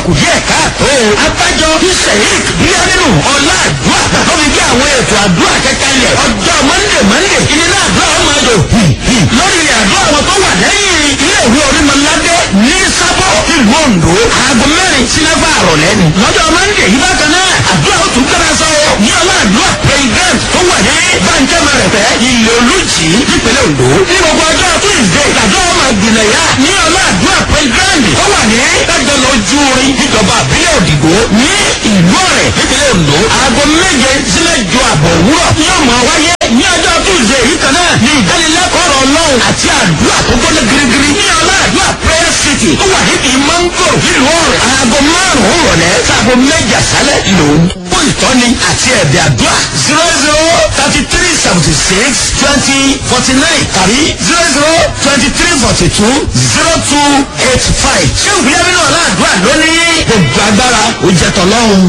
kù díẹ̀ káàtó. abájọ sheik bíyánínú ọlá àdúrà bàbá mi bí àwọn ètò àdúrà kẹkẹlẹ ọjọ́ mọ́ndé mọ́ndé ìnira àdúrà ọmọ ẹjọ lórí àdúrà wọn tó wà lẹ́yìn ilé ìwé onímọ̀ládé ní sábọ̀ ìlú ondo aago mẹ́rin sí mẹ́fà àrọ̀lẹ́ ni. lọ́jọ́ mọ́ndé yìí bákan náà àdúrà ó tún kẹ́ra sọ ní ọlá àdúrà president tó wà ní bàǹkẹ́ mẹ́rẹ̀fẹ́ ilé olùjì nípínlẹ̀ ondo. ní gbogbo ọjọ́ tuesday ìdájọ́ ọmọ ìgbìnlẹ̀ yá ní ọlá àdúrà president tó wà ní ẹgbẹ́ lójú orin ìjọba àbílẹ̀ òdìgbò ní ìlú ọ̀rẹ́ nípínlẹ̀ ondo. aago méje sílẹ̀ ju àbọ̀ òwúrọ̀ ní ọmọ wáyé ní ọjọ́ tuesday yìí kan náà ní ìdánilẹ́kọ̀ọ́ ọ̀rọ̀ ọlọ́run àti àdúrà tó gbọ́dọ̀ girigiri ní ọlá àdúrà prayer city tó wà níbi mango nílùú ọ̀rẹ́ aago márùn-ún rọ̀lẹ́ sáago méje àṣálẹ̀ lòún fún ìtọ́ni àti ẹ̀bẹ̀ àdúrà zero zero thirty three seventy six twenty forty nine tàbí zero zero twenty three forty two zero two eight five ṣé ìwúyẹ́ nínú ọ̀la àdúrà lónìí gbogbo agbára ó jẹ́ tọ́lọ́run.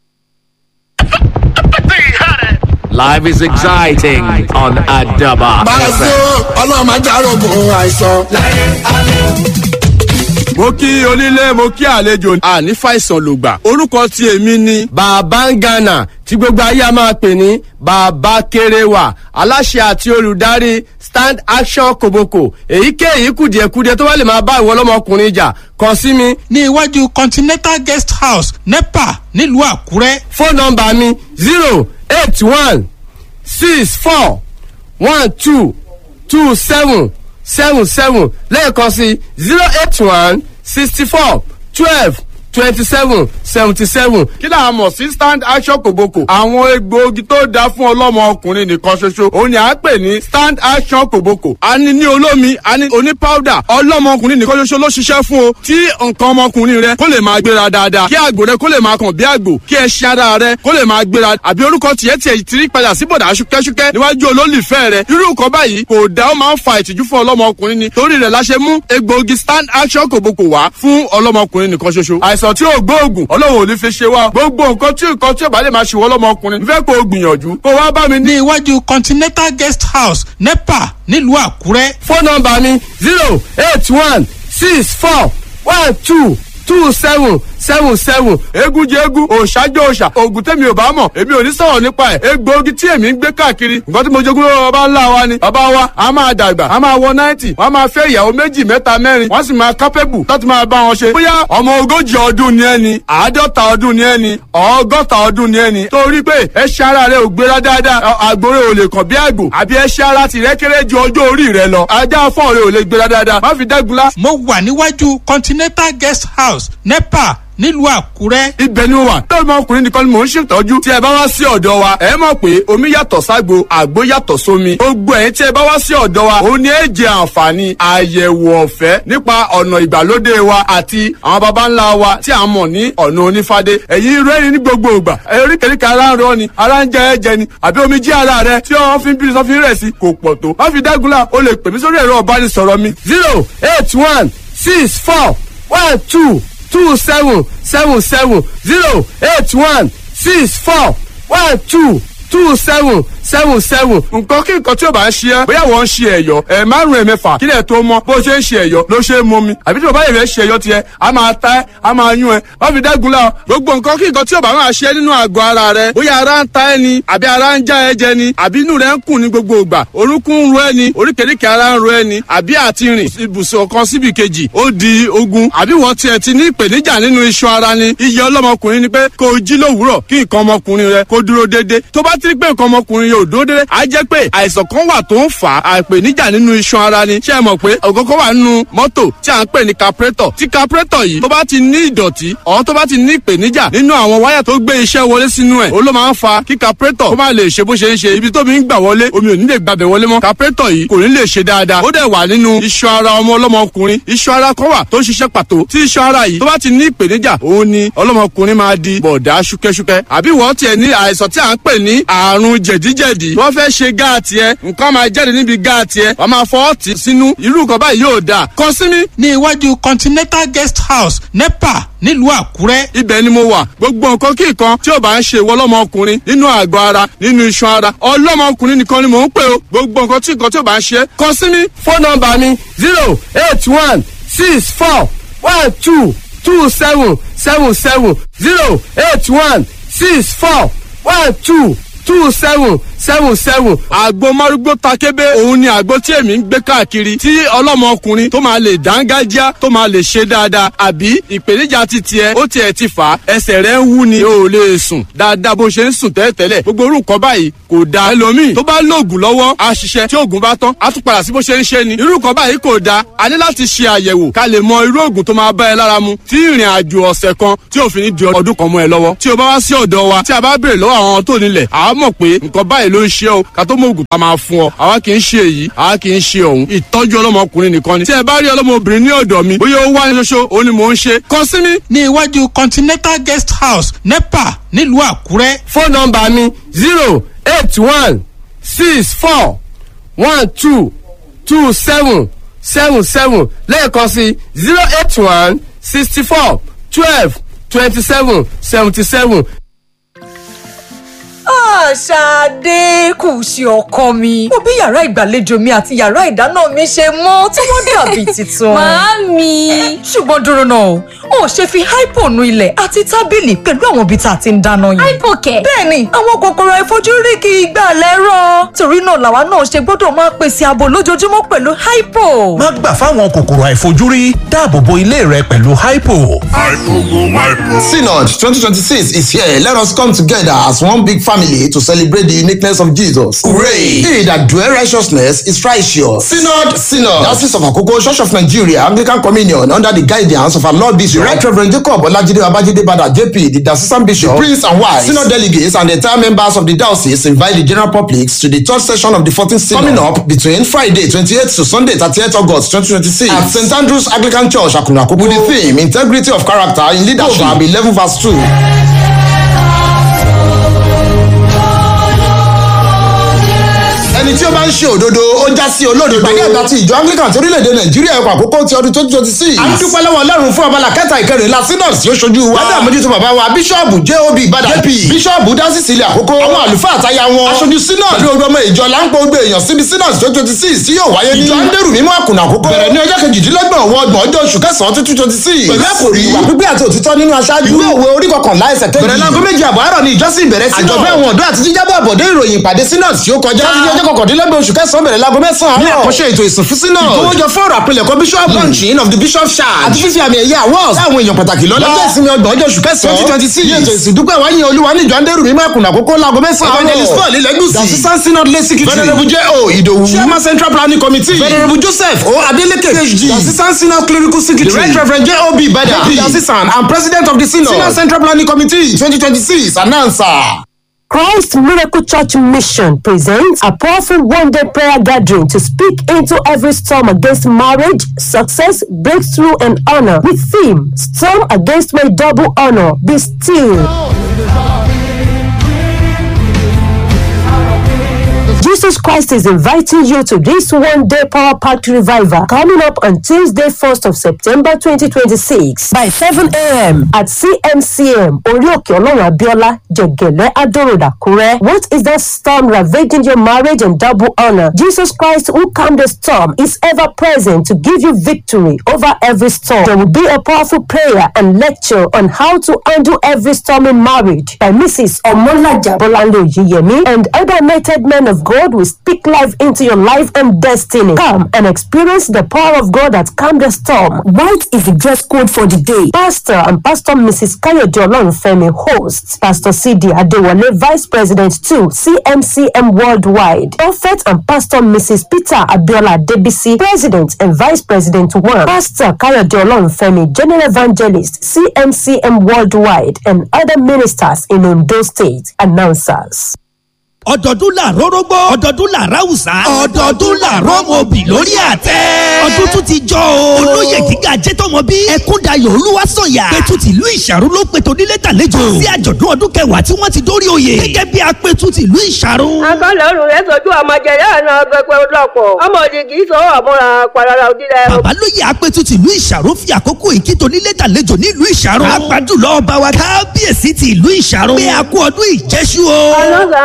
Life is exciting on Adaba. Bàzó ọlọ́run máa járógun àìsàn. mo kí onílé mo kí àlejò àní fàìsàn lògbà orúkọ tí èmi ni. bàbá ń gànà tí gbogbo ayé a máa pè ní bàbá kéréwà aláṣẹ àti olùdarí stand action koboko èyíkéyìí kùdìẹ̀kudiẹ tó bá lè máa bá ìwọ ọlọ́mọkùnrin jà kàn sí mi. ní iwájú continental guest house nepa nílùú àkúrẹ́. fóònù nọmba mi zero eight one six four one two two seven seven seven lẹ́ẹ̀kan sí zero eight one sixty four twelve twenty seven seventy seven. kí là á mọ̀ sí stand action kòbókò. àwọn egbòogi tó dáa fún ọlọ́mọ ọkùnrin nìkan ṣoṣo òun ni à ń pè ní stand action kòbókò. a ní ní olómi a ní oní powder ọlọ́mọ ọkùnrin nìkan ṣoṣo ló ṣiṣẹ́ fún o. tí nǹkan ọmọkùnrin rẹ kó lè máa gbéra dáadáa kí àgbò rẹ kó lè máa kàn bí àgbò kí ẹṣin ara rẹ kó lè máa gbéra àbí orúkọ tiẹ̀ tiẹ̀ ti rí padà sí bọ̀dà ṣúkẹ́ṣúkẹ́ níwájú olólùfẹ́ rẹ irú nǹkan báyìí kò dá ó máa ń fa ìtìjú fún ọlọ́mọ ọkùnrin ni torí rẹ̀ la ṣe mú egbòogi stand action kòbókò wá fún ọlọ́mọkùnrin nìkan ṣoṣo àìsàn tí ò gbóògùn ọlọ́run ò ní fi ṣe wá gbogbo nǹkan tí nǹkan tí ò bá lè máa ṣe wọ́n lọ́mọkùnrin fẹ́ kó o gbìyànjú kó wá bá mi ní. ní iwájú continental guest house nepa nílùú àkúrẹ́. fóònù nọmba mi zero eight one six four one two two seven seven seven. egun jẹ egun òòṣàjọ òòṣà oògùn tẹ̀mí ò bá mọ̀ èmi ò ní sọ̀rọ̀ nípa ẹ̀ egbòogi tí èmi ń gbé káàkiri nǹkan tí mo jogún lọ́wọ́ bàbá ńlá wa ni bàbá wa a máa dàgbà a máa wọ náìtì wọ́n máa fẹ́ ìyàwó méjì mẹ́ta mẹ́rin wọ́n sì máa kápẹ́bù láti máa bá wọn ṣe. bóyá ọmọ ogójì ọdún ni ẹni àádọ́ta ọdún ni ẹni ọgọ́ta ọdún ni ẹni torí pé ẹṣin ara rẹ ò gbéra dáadáa àgbòrè ò lè kàn bí àgbò àbí ẹṣin ara tìrẹ kéré ju ọjọ́ orí rẹ lọ ajá fọ́ọ̀ rẹ ò lè gbéra dáadáa má fi dẹ́gunlá mo wà níwájú continental guest house nepa nílùú àkúrẹ́. ibẹ̀ ni mo wà lórí ọmọkùnrin nìkan ni mò ń ṣètọ́jú tí ẹ bá wá sí ọ̀dọ̀ wa ẹ mọ̀ pé omi yàtọ̀ ságbo àgbo yàtọ̀ sómi gbogbo ẹ̀yin tí ẹ bá wá sí ọ̀dọ̀ wa ó ní ẹ jẹ àǹfààní àyẹ̀wò ọ̀fẹ́ nípa ọ̀nà ìgbàlódé wa àti àwọn baba ńlá wa tí a mọ̀ ní ọ̀nà onífádé ẹ̀yin rẹ́rìn ní gbogbo ìgbà oríkèéríkèé ara ń rọ ni ara ń jẹ ẹ̀jẹ̀ ni àbí omi jí ara rẹ tí wọ́n fi ń bí sọ́fin rẹ̀ sí kò pọ̀ tó wọ́n fi dágunlá o lè pè mí sórí ẹ̀rọ ọ̀bánisọ̀rọ̀ mi zero eight one six four one two two seven seven seven zero eight one six four one two two seven seven seven. nǹkan kí nǹkan tí o bá ń ṣe ẹ́ bóyá wọ́n ń ṣe ẹ̀yọ́ ẹ̀ márùn ẹ̀ mẹ́fà kílẹ̀ tó mọ́ bó ṣe ń ṣe ẹ̀yọ́ ló ṣe é mú mi àbí tí bàbá yẹn fẹ́ ṣe ẹ̀yọ́ tiẹ̀ a máa ta ẹ́ a máa yún ẹ́ wọ́n fi dẹ́gun la gbogbo nǹkan kí nǹkan tí o bá máa ṣe nínú àgọ́ ara rẹ bóyá ara ń ta ẹ́ ni àbí ara ń já ẹ jẹ ni àbí inú rẹ ń kùn ní gbogbo ìgbà orúnkún ń ro ẹ ni oríkèéríkèé ara ń ro ẹ ni àbí àti rìn ibùsùn kan síbi kejì ó di ogun àbí wọ́n tiẹ̀ ti ní ìpèníjà nínú iṣan ara ni iye ọlọ́mọkùnrin ni pé kó o jí lówùúrọ̀ kí nǹkan ọmọkùnrin rẹ kó dúró déédéé tó bá ti rí pé nǹkan ọmọkùnrin yóò dúró déédéé á jẹ́ pé àìsàn kan wà tó ń fà á àìpèníjà nínú iṣan ara ni ṣé ẹ mọ̀ pé ògógó wà nínú mọ́tò tí à ń pè ní capretọ̀ tí capretọ̀ yìí tó bá ti ní ìdọ̀tí ọ̀hún tó bá ti ní ìpèníjà nínú àwọn wáyà tó gbé iṣẹ́ wọlé sínú ẹ̀ ó ló máa ń fa kí capretọ̀ kó má lè ṣe bó ṣe ń ṣe ibi tó mi ń gbà wọlé omi ò ní lè gbàbẹ̀ wọlé mọ́ capretọ̀ yìí kò ní lè ṣe dáadáa ó dẹ̀ wà nínú iṣan ara ọmọ ọlọ́mọkùnrin iṣan ara kan wà tó ń ṣiṣẹ́ pàtó tí iṣan ara yìí tó bá ti ní ìpèníjà òun ni ọlọ́mọkùnrin máa di bọ̀dá ṣúkẹ́ṣúkẹ́ àbí wọ́n tiẹ̀ ní àìsàn tí à ń pè ní àrùn jẹ̀díjẹ̀dí wọ́n fẹ́ ṣe gáàtì ẹ nǹkan máa jáde níbi gáàtì ẹ wọ́n máa fọ́ ọ̀tí sínú irú nǹkan báyìí yóò dáa kàn sí mi. ní iwájú continental guest house nepa nílùú àkúrẹ́. ibẹ̀ ni mo wà gbogbo nǹkan kí nǹkan tí ò bá ń ṣe ìwọ ọlọ́mọkùnrin nínú àgọ́ ara nínú iṣan ara ọlọ́mọkùnrin nìkan ni mò ń pè o gbogbo nǹkan tí nǹkan tí ò bá ń ṣe kàn sí mi. fóònù nọmba mi zero eight one six four one two two seven seven seven zero eight one six four one two two seven seven seven. àgbo márúgbó takébé òun ni àgbo tí èmi ń gbé káàkiri tí ọlọ́mọkùnrin tó máa lè dángájá tó máa lè ṣe dáadáa àbí ìpèníjà ti tiẹ̀ ó tiẹ̀ ti fà á ẹsẹ̀ rẹ̀ ń wú ni o ò lè sùn dáadáa bó ṣe ń sùn tẹ́lẹ̀tẹ́lẹ̀ gbogbo orúkọ báyìí kò da ẹlòmíì tó bá lóògùn lọ́wọ́ á ṣiṣẹ́ tí oògùn bá tán á tún padà sí bó ṣe ń ṣe ni irúkọ báyìí kò da a ní láti ṣe àyẹ̀wò ká lè mọ irú oògùn tó máa bá ẹ lára mu tí ìrìn àjò ọ̀sẹ̀ kan tí òfin ní di ọdún kan mọ́ ẹ lọ́wọ́ tí o bá wá sí ọ̀dọ̀ wa tí a bá béèrè lọ́wọ́ àwọn tó nílẹ̀ àá mọ̀ pé nǹkan báyìí ló ń ṣe o ká tó mọ oògùn tá a máa fún ọ àwa kì í ṣe èyí àwa kì í ṣe òun ìtọ́jú ọlọ́mọkùnrin nìkan ni tí ẹ bá rí ọlọ́mọbìnrin ní ọ̀dọ̀ mi bóyá ó wá ní ṣoṣo òun ni mò ń ṣe kàn sí mi. ní iwájú continental guest house nepa nílùú àkúrẹ́. fóònù nọmba mi zero eight one six four one two two seven seven seven lẹ́ẹ̀kan sí zero eight one sixty four twelve twenty seven seventy seven. Ṣadé kù sí ọkọ mi. Mo bí yàrá ìgbàlejò mi àti yàrá ìdáná mi ṣe mọ́ tí wọ́n dàbí tuntun. Màámi. Ṣùgbọ́n dúró náà, o ò ṣe fi hypo nu ilẹ̀ àti tábìlì pẹ̀lú àwọn ibi tá a ti ń dáná yìí. Hypo kẹ̀. Bẹ́ẹ̀ni, àwọn kòkòrò àìfojúrí kì í gbà lẹ́rọ̀. Torí náà làwa náà ṣe gbọ́dọ̀ máa pèsè ààbò lójoojúmọ́ pẹ̀lú hypo. má gbà fáwọn kòkòrò àìfojúrí dáàbò bo ilé rẹ pẹ̀lú hypo. Synod 2026 is here. Let us come together as one big family to celebrate the uniqueness of Jesus. Hooray! He that dwell righteousness is righteous. Synod, Synod. Diocese of Akoko, Church of Nigeria, Anglican Communion, under the guidance of our Lord Bishop, Right Reverend Jacob Olajide Babajide Bada, JP, the Diocesan Bishop, the Prince and Wife, Synod delegates, and the entire members of the diocese invite the general public to the third session of the 14th Synod coming up between Friday 28th to Sunday 30th August 2026 at St. Andrew's Anglican Church, Akuna Akoko, with the theme Integrity of Character in Leadership, Proverb 11 verse 2. ẹni tí ó bá ń ṣe òdodo ó já sí olódodo. ìpàdé àgbà ti ìjọ anglican ti orílẹ̀-èdè nàìjíríà ẹ̀kọ́ àkókò ti ọdún twenty twenty six. a ń dúpẹ́ lọ́wọ́ ọlọ́run fún abala kẹta ìkẹrìnlá synod tí ó ṣojú wa. lábẹ́ àmójútó bàbá wa bíṣọ́ọ̀bù job ìbàdàn jp bíṣọ́ọ̀bù dásìsì ilẹ̀ àkókò àwọn àlùfáà àtayá wọn. aṣojú synod pẹ̀lú ọgbọ́n ọmọ ìjọ láńpọ̀ gbé èèyàn síbi synod twenty twenty six tí yóò wáyé ní. ìjọ andẹ́rù mímọ́ àkùnà àkókò. bẹ̀rẹ̀ ní ọjọ́ kejìdínlọ́gbọ̀n wọ ọgbọ̀n ọjọ́ oṣù kẹsàn-án twenty twenty six. pẹ̀lú àkòrí ìwà pípé àti òtítọ́ nínú aṣáájú. ìwé òwe orí kọkànlá ẹsẹ̀ kejì. bẹ̀rẹ̀ láago méjì àbọ̀ àárọ̀ ni ìjọsìn bẹ̀rẹ̀ sí. àjọ̀dún àwọn ọ̀dọ́ àti jíjábọ̀ àbọ̀dé ìròyìn ìpàdé synod tí ó kọjá. láti ọjọ́ kọkàndínlọ́gbọ̀n oṣù kẹsàn-án bẹ̀rẹ̀ láago mẹ́sàn-án àárọ̀. ní àkọ́ṣe ètò ìsìn fún synod. ìkówójọ fọ́ọ̀rọ̀ àpilẹ̀kọ bishop launching of the bishop charge. àti fífi àmì ẹ̀yẹ awards. láwọn èèyàn pàtàkì lọ́lá. lọ́jọ́ ìsinmi ọgbọ̀n ọjọ́ oṣù kẹsàn-án. twenty twenty six. ní ètò ìsìn dúpẹ́ wáyé olúwa ní ìjọ andẹ́rù mímọ́ àkùnà àkókò láago mẹ́sàn-án. evangelist paul ilẹ̀gùsì. the assistant synod lay secretary. venerable j o idowu. chairman central planning committee. venerable joseph o adeleke phd. the assistant synod clerical secretary. the right reverend j o b bada. the assistant and president of the synod. synod central planning committee twenty twenty six announcer. Christ Miracle Church Mission presents a powerful one day prayer gathering to speak into every storm against marriage, success, breakthrough, and honor with theme Storm Against My Double Honor. Be still. Jesus Christ is inviting you to this one day power packed revival coming up on Tuesday, 1st of September 2026 by 7 a.m. at CMCM Orioke Olorun Abiola Jegele Adoroda Kure. What is that storm ravaging your marriage and double honor? Jesus Christ, who calmed the storm, is ever present to give you victory over every storm. There will be a powerful prayer and lecture on how to handle every storm in marriage by Mrs. Omolaja Bolando Yiyemi and other anointed men of God will speak life into your life and destiny. Come and experience the power of God that calmed the storm. White is the dress code for the day. Pastor and Pastor Mrs. Kayode Olorunfemi hosts. Pastor C.D. Adewale, Vice President 2, CMCM Worldwide. Prophet and Pastor Mrs. Peter Abiola Debisi, President and Vice President 1. Pastor Kayode Olorunfemi, General Evangelist, CMCM Worldwide, and other ministers in Ondo State. Announcers. ọdọọdún là rórógbó ọdọọdún là ráwùsá ọdọọdún là rọmọbì lórí àtẹ. ọdún tún ti jọ o. olóyè gíga jẹ́tọ̀mọ́ bí ẹkúndayọ̀ olúwaṣọ̀yà. pẹ̀tù tìlú ìṣàrú ló pẹ̀tọ́ nílé tàlejò. sí àjọ̀dún ọdún kẹwàá tí wọ́n ti dórí oyè. gẹ́gẹ́ bí apẹ̀tù tìlú ìṣàrú. akọ́lọ́run rẹ̀ sojú ọmọ jẹ̀rẹ̀ àná pẹpẹ lọ́pọ̀ ọmọdé kì í sọ àmúra parara òdìlẹ̀. babalóye apẹ̀tù tìlú ìṣàrú fi àkókò ìkító nílé tàlejò nílùú ìṣàrú. àgbàdùlọ ọba wa kábíyèsí ti ìlú ìṣàrú. pé a kú ọdún ìjẹ́sú o. ọlọ́sàn-án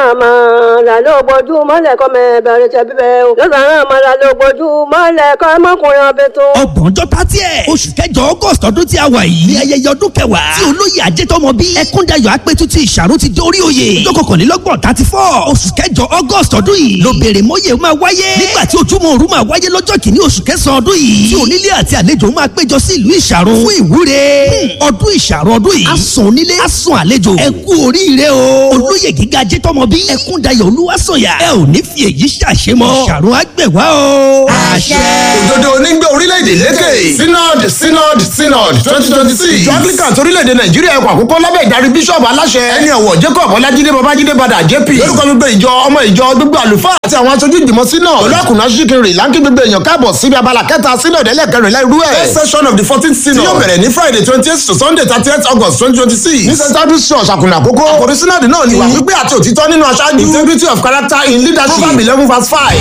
náà máa là ló gbójú mọ́lẹ̀ kọ́ mẹ́ bẹ̀rẹ̀ tẹ̀ bíbẹ̀ o lọ́sàn-án náà máa là ló gbójú mọ́lẹ̀ kọ́ mọ́kùnrin ọbẹ̀ tó. ọgbọ̀njọ́ tàtí ẹ̀ oṣù kẹjọ august ọdún tí a wà yìí ní ayẹyẹ ọdún kẹwàá tí olóyè ajẹ́tọ́mọ bí ẹkúndayọ̀ apẹ̀tù ti ìṣàrò ti dórí oyè ọjọ́ kọkànlélọ́gbọ̀n thirty four oṣù kẹjọ august ọdún yìí ló béèrè mọ́yè máa wáyé nígbà tí ojúmọ́ òru máa wáyé lọ́jọ́ kìíní oṣù kẹsàn-án ọdún yìí tí onílé àti àlejò máa péjọ sí ìlú ìṣàrò fún ìwúre ọdún ìṣàrò ọdún yìí asùn onílé asùn àlejò ẹ kú oríire o olóyè gíga ajẹ́tọ́mọ bí ẹkúndayọ̀ olúwaṣọ̀yà ẹ ò ní fi èyí ṣàṣemọ́ ìṣàrò àgbẹ̀wá o. àṣẹ. òdodo onígbé orílẹ̀-èdè lékè synod synod synod twenty twenty six ìjọ anglican torílẹ̀-èdè nàìjíríà ẹ̀kọ́ àkókò lábẹ́ ìdarí bíṣọ̀bù aláṣẹ ẹni ọ̀wọ̀ jacob ọlájídé babájídé badà jp lórúkọ gbogbo ìjọ ọmọ ìjọ gbogbo àlùfáà àti àwọn aṣojú ìgbìmọ̀ synod olókùnrin aṣíkiri láńkì gbogbo èèyàn káàbọ̀ síbi abala kẹta synod ẹlẹ́kẹrìnlá irú ẹ̀ first session of the fourteenth synod tí yóò bẹ̀rẹ̀ ní friday twenty eight to sunday thirty eight august twenty twenty six ní st andrews church àkùnà àkókò àkòrí synod náà ni ìwà pípé àti òtítọ́ nínú aṣáájú integrity of character in leadership proverb eleven verse five.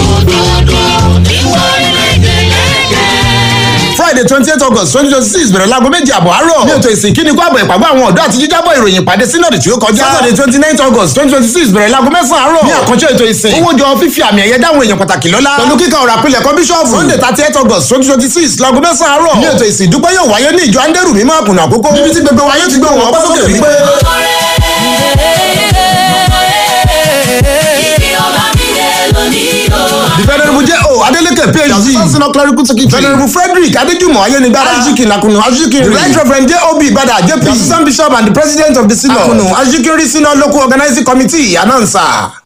friday twenty eight august twenty twenty six bẹ̀rẹ̀ láago méjì àbọ̀ àárọ̀ ní ètò ìsìn kíni kó àbọ̀ ìpàgọ́ àwọn ọ̀dọ́ àti jíjábọ̀ ìròyìn ìpàdé synod tí ó kọjá saturday twenty nine august twenty twenty six bẹ̀rẹ̀ láago mẹ́sàn-án àárọ̀ ní àkànṣe ètò ìsìn owó jọ fífi àmì ẹ̀yẹ dáhùn èèyàn pàtàkì lọ́lá pẹ̀lú kíkà ọ̀rọ̀ àpilẹ̀ kọ́ bíṣọ́ọ̀fù sunday thirty eight august twenty twenty six láago mẹ́sàn-án àárọ̀ ní ètò ìsìn ìdúpẹ́ yóò wáyé ní ìjọ andẹ́rù mímọ́ àkùnà àkókò níbi tí gbogbo wáyé ti gbé wọn ọpẹ́ sókè wípé. The Venerable J.O. Adeleke PhD. Chancellor Clerical Secretary. Venerable Frederick Adejumo Ayenigbara. Ajikin Akunu Ajikin. The Right Reverend J.O.B. Bada JP. The Assistant Bishop and the President of the Synod. Akunu Ajikinri Synod Local Organizing Committee. Announcer.